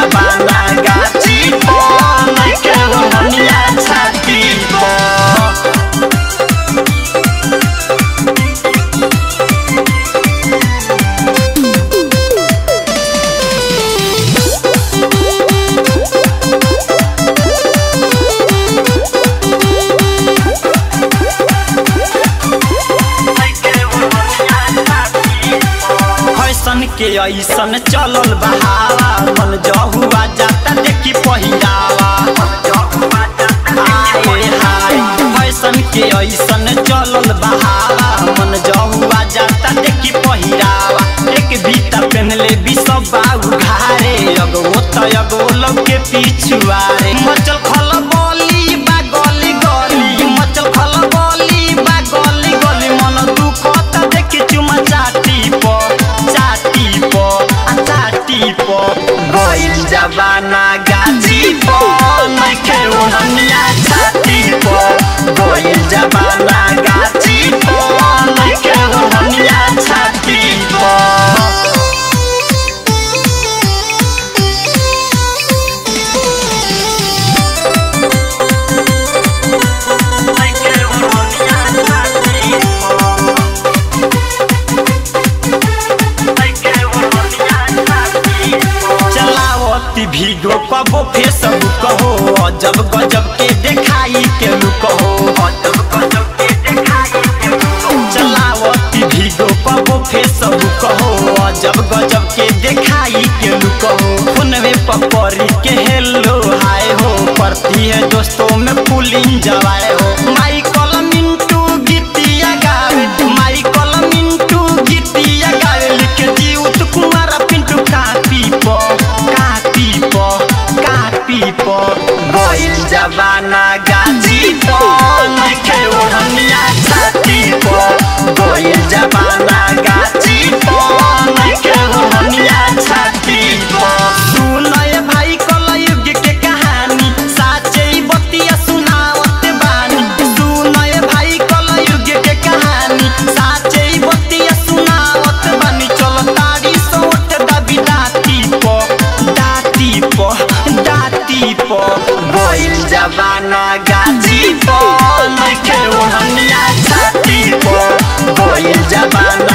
जबाना गाची पर नइखे ओढ़निया छाती पर फैशन के ऐसन चलल बहावा मन जहुआ जाता देखी पहिरावा हाय हाय फैशन के ऐसन चलल बहावा मन जहुआ जाता देखी पहिरावा एक बीता पहनले भी सब बाऊ घारे अगो त अगो लोग के पिछुआरे मचल खल बोली बा गली गली मचल खल बोली बा गली गली मन दुख त देखी चुमा चाटी प चाटी प आ चाटी प गइल जबाना गाजी प नइखे ओढ़निया छाती प गइल जबाना गाजी प नइखे ओढ़निया छाती प चलावती भीगो कबो फेसबुक हो अजब गजब के देखाई के लुक हो अजब गजब के देखाई के लुक हो चलावती भीगो कबो फेसबुक हो अजब गजब के देखाई के लुक हो फोनवे पपरी के हेलो हाय हो पड़ती है दोस्तों में पुलिंग जवाए हो माइकल मिंटू गीतिया गावे माइकल मिंटू गीतिया गावे लिखे जीउत कुमार पिंटू कापी प कापी प कापी प गइल जबाना गाजी प नइखे ओढ़निया छाती प गइल जबाना गाजी प नइखे ओढ़निया छाती प सुनय भाई कलयुग के कहानी साचे बतिया सुनावत बानी सुनय भाई कलयुग के कहानी साचे बतिया सुनावत बानी चल तारी सोट दबी दाती प दाती प दाती प गइल जबाना गाजी प नइखे ओढ़निया छाती प गइल जबाना